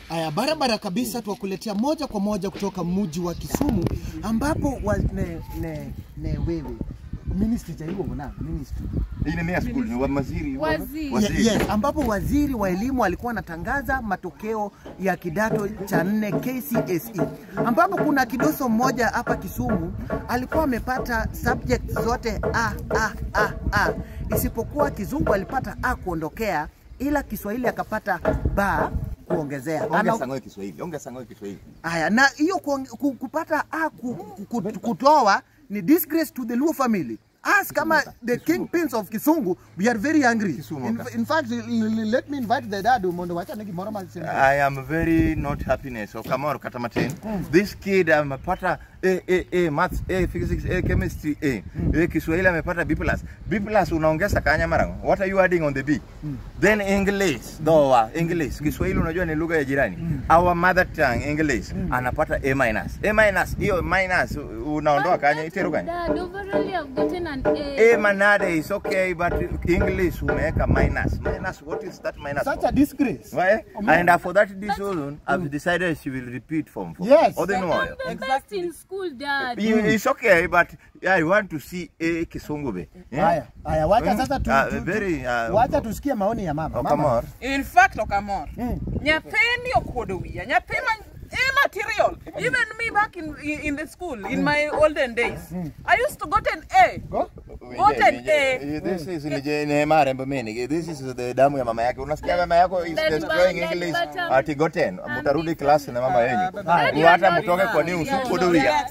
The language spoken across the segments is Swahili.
Aya, barabara kabisa, tuwakuletea moja kwa moja kutoka mji wa Kisumu ambapo wa, ne, ne, ne wewe ministry cha hivyo na ministry Ile ni ya school ni wa maziri. Waziri. Waziri. Ye- yes, ambapo waziri wa elimu alikuwa anatangaza matokeo ya kidato cha nne KCSE, ambapo kuna kidoso mmoja hapa Kisumu alikuwa amepata subject zote A, A, A, A, isipokuwa Kizungu alipata A kuondokea, ila Kiswahili akapata ba kuongezea. Ongea Ana- sangoe Kiswahili. Ongea sangoe Kiswahili. Haya, na hiyo kuong- ku- kupata A ku, ku, ku, kutoa ni disgrace to the Luo family. Us kama the kingpins of Kisungu, we are very angry. Kisumu, In, okay. in fact, l- l- let me invite the dad Mondo wacha niki moro masema. I am very not happiness. So Kamoro Katamaten. This kid amepata A, A, A, maths A, physics A, chemistry A. A, Kiswahili amepata B plus. B plus unaongeza kanya marango. What are you adding on the B? Then English. Doa, English. Kiswahili unajua ni lugha ya jirani. Our mother tongue English. Anapata A minus. A minus. Hiyo minus unaondoa kanya itero kanya. Dad, overall I've gotten an A. A manade is okay but English umeweka minus. Minus what is that minus? Such for? a disgrace. Why? And uh, for that reason, I've decided she will repeat form four. Yes. Or then I'm what? the best in school, Dad. You- It's okay, but I want to see a Kisungube. Haya, haya wacha Mm. sasa tu, Ah, tu, tu very, uh, wacha tusikie maoni ya mama. Oh, Mama. come on. In fact, Okamor, Mm. nyathini okuodo wiya, nyathi ma A material. Even me back in in the school in my olden days, I used to got an A. Go. Gotten A. This is nije ne marembo meni. This is the damu ya mama yake. Unasikia mama yako is That destroying one, English that bottom. ati goten. Mutarudi class na mama yenyu. Hadi Hata wana- mtoke kwa news kuodo wiya.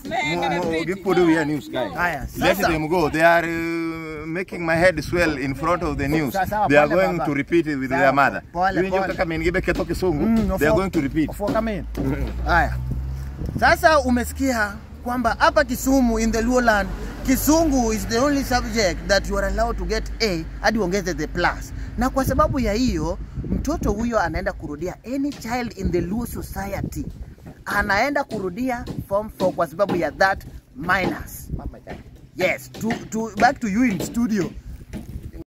Kuodo wiya news guy. Haya, Let sasa them go. They are uh, making my head swell in front of the news. Sawa, sawa, They are pole, going baba. to repeat it with Sawa, their mother. pole, Hiyo pole. kaka menigibe keto kisungu. Mm, They are ofo- going to repeat. ofo come in. Haya. Sasa umesikia kwamba hapa Kisumu in the Luoland Kisungu is the only subject that you are allowed to get A hadi uongeze the plus. Na kwa sababu ya hiyo mtoto huyo anaenda kurudia any child in the Luo society anaenda kurudia form 4 kwa sababu ya that minus. Yes, to, to, back to you in studio.